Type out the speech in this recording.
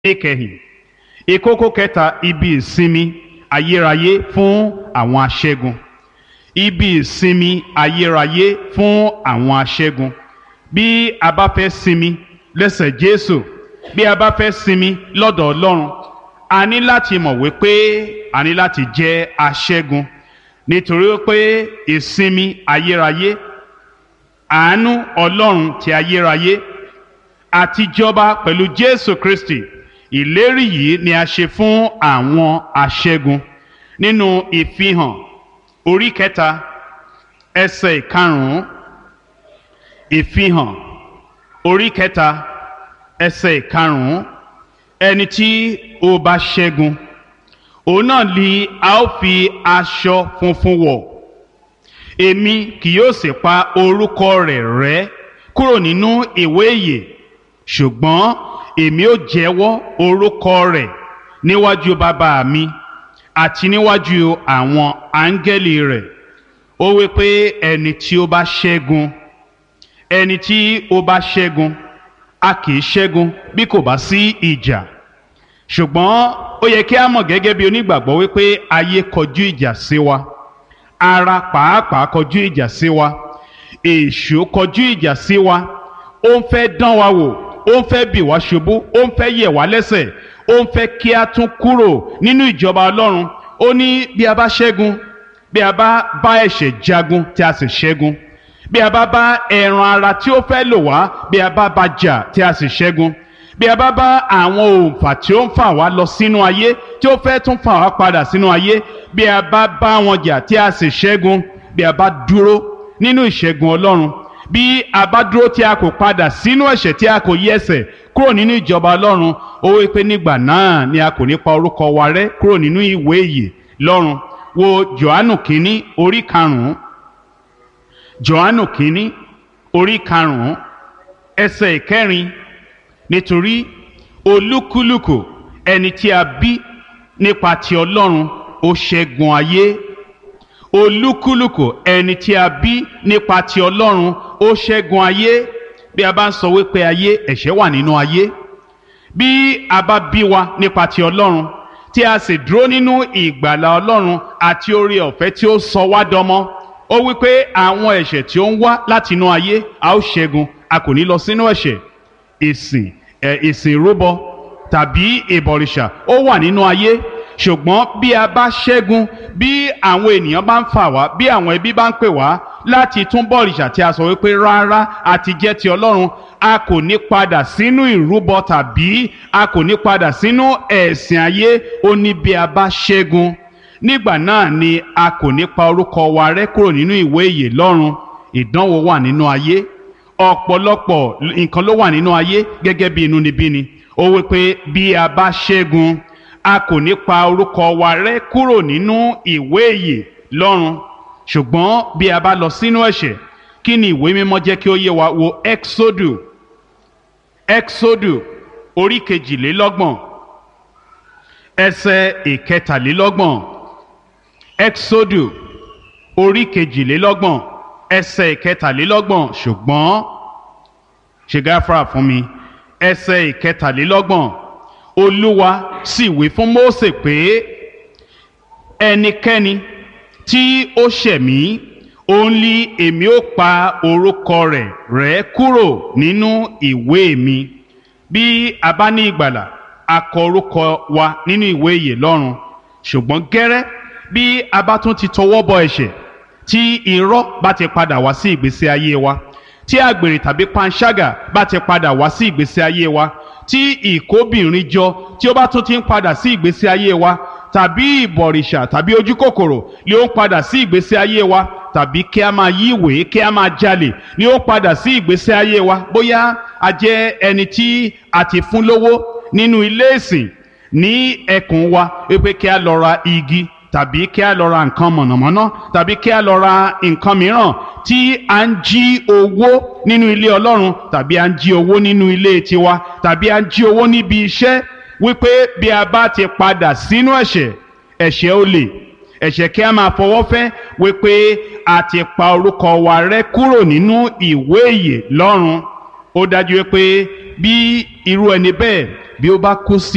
ìkẹyìn ìkókó kẹta ibi ìsinmi ayérayé fún àwọn aṣẹ́gun ibi ìsinmi ayérayé fún àwọn aṣẹ́gun bí a bá fẹ́ sinmi lẹ́sẹ̀ Jésù bí a bá fẹ́ sinmi lọ́dọ̀ Ọlọ́run a ní láti mọ̀ wípé a ní láti jẹ́ aṣẹ́gun nítorí pé ìsinmi ayérayé àánú Ọlọ́run ti ayérayé àti jọba pẹ̀lú Jésù Kristi ìlérí yìí ni a ṣe fún àwọn aṣẹ́gun nínú ìfihàn orí kẹta ẹsẹ̀ ìkarùn-ún ìfihàn orí kẹta ẹsẹ̀ ìkarùn-ún ẹni tí ó bá ṣẹ́gun òun náà ni a ó fi aṣọ funfun wọ̀ èmi kì yóò sì pa orúkọ rẹ̀ rẹ́ kúrò nínú ìwé ìyè ṣùgbọ́n èmi ó jẹ́wọ́ orúkọ rẹ̀ níwájú bàbá mi àti níwájú àwọn áńgẹ́lì rẹ̀ ó wí pé ẹni tí ó bá ṣẹ́gun ẹni tí ó bá ṣẹ́gun a kì í ṣẹ́gun bí kò bá sí ìjà ṣùgbọ́n ó yẹ kí a mọ̀ gẹ́gẹ́ bí onígbàgbọ́ wípé ayé kọjú ìjà sí wa ara pàápàá kọjú ìjà sí wa èṣù kọjú ìjà sí wa ó ń fẹ́ dán wa wò ó ń fẹ́ bì wá ṣubú ó ń fẹ́ yẹ̀ wá lẹ́sẹ̀ ó ń fẹ́ kí a tún kúrò nínú ìjọba ọlọ́run ó ní bí a bá ṣẹ́gun bí a bá bá ẹ̀ṣẹ̀ jagun tí a sì ṣẹ́gun bí a bá bá ẹran ara tí ó fẹ́ lò wá bí a bá bá jà tí a sì ṣẹ́gun bí a bá bá àwọn òǹfà tí ó ń fà wá lọ sínú ayé tí ó fẹ́ tún fà wá padà sínú ayé bí a bá bá wọn jà tí a sì ṣẹ́gun bí a bá dúró nínú ìṣẹ́gun ọlọ́run bí a bá dúró tí a kò padà sínú ẹ̀ṣẹ̀ tí a kò yí ẹsẹ̀ kúrò nínú ìjọba ọlọ́run ó wí pé nígbà náà ni a kò ní pa orúkọ wa rẹ́ kúrò nínú ìwé ìyè lọ́run wo Jòhánù kínní orí karùn-ún Jòhánù kínní orí karùn-ún ẹsẹ̀ ìkẹrin nítorí olúkúlùkù ẹni tí a bí nípa ti ọlọ́run ó ṣẹ́gun ayé olúkúlùkù ẹni tí a bí nípa ti ọlọ́run ó ṣẹ́gun ayé bí a bá ń sọ wípé ayé ẹ̀ṣẹ̀ wà nínú ayé bí a bá bí wa nípa ti ọlọ́run tí a sì dúró nínú ìgbàlà ọlọ́run àti oore ọ̀fẹ́ tí ó sọ wá dọmọ ó wípé àwọn ẹ̀ṣẹ̀ tí ó ń wá láti inú ayé a ó ṣẹ́gun a kò ní lọ sínú ẹ̀ṣẹ̀ ìsìn ẹ̀ ìsìn ìrúbọ tàbí ìbọ̀rìṣà ó wà nínú ayé ṣùgbọ́n bí a bá ṣẹ́gun bí àwọn ènìyàn bá ń fà wá bí àwọn ẹbí bá ń pè wá láti tún bọ̀rìṣà tí a sọ wípé rárá àti jẹ́ ti ọlọ́run a kò ní padà sínú ìrúbọ tàbí a kò ní padà sínú ẹ̀sìn ayé ó ní bí a bá ṣẹ́gun nígbà náà ni a kò ní pa orúkọ wa rẹ́ kúrò nínú ìwé ìyè lọ́run ìdánwò wà nínú ayé ọ̀pọ̀lọpọ̀ nǹkan ló wà nínú ayé gẹ́gẹ́ bí inúnibíni ó wí pé bí a bá ṣẹ́gun a kò ní pa orúkọ wa rẹ́ kúrò nínú ìwé ìyè lọ́run ṣùgbọ́n bí a bá lọ sínú ẹ̀ṣẹ̀ kí ni ìwé mímọ́ jẹ́ kí ó yé wa wo exodu exodu orí kejìlélọ́gbọ̀n ẹsẹ̀ ìkẹtàlélọ́gbọ̀n exodu orí kejìlélọ́gbọ̀n ẹsẹ̀ ìkẹtàlélọ́gbọ̀n ṣùgbọ́n ṣe gáfárà fún mi ẹsẹ̀ ìkẹtàlélọ́gbọ̀n olúwa sì wí fún Mósè pé ẹnikẹ́ni tí ó ṣẹ̀ mí òun lí èmi ó pa orúkọ rẹ̀ rẹ́ kúrò nínú ìwé mi bí a bá ní ìgbàlà a kọ orúkọ wa nínú ìwé ìyè lọ́run ṣùgbọ́n gẹ́rẹ́ bí a bá tún ti tọwọ́ bọ ẹ̀ṣẹ̀ tí irọ́ bá ti padà wá sí ìgbésí ayé wa tí àgbèrè tàbí panṣágà bá ti padà wá sí ìgbésí ayé wa tí ìkóbìnrin jọ tí ó bá tún ti ń padà sí ìgbésí ayé wa tàbí ìbọ̀rìṣà tàbí ojúkòkòrò ni ó ń padà sí ìgbésí ayé wa tàbí kí a máa yí ìwé kí a máa jalè ni ó ń padà sí ìgbésí ayé wa bóyá a jẹ́ ẹni tí a ti fún lówó nínú ilé ìsìn ní ẹkùn wa wípé kí a lọ ra igi tàbí kí a lọ ra nǹkan mọ̀nàmọ́ná tàbí kí a lọ ra nǹkan mìíràn tí a ń jí owó nínú ilé ọlọ́run tàbí a ń jí owó nínú ilé tiwa tàbí a ń jí owó níbi iṣẹ́ wípé bí a bá ti padà sínú ẹ̀ṣẹ̀ ẹ̀ṣẹ̀ olè ẹ̀ṣẹ̀ kí a máa fọwọ́ fẹ́ wípé a ti pa orúkọ wa rẹ́ kúrò nínú ìwé ìyè lọ́run ó dájú wípé bí irú ẹni bẹ́ẹ̀ bí ó bá kú sí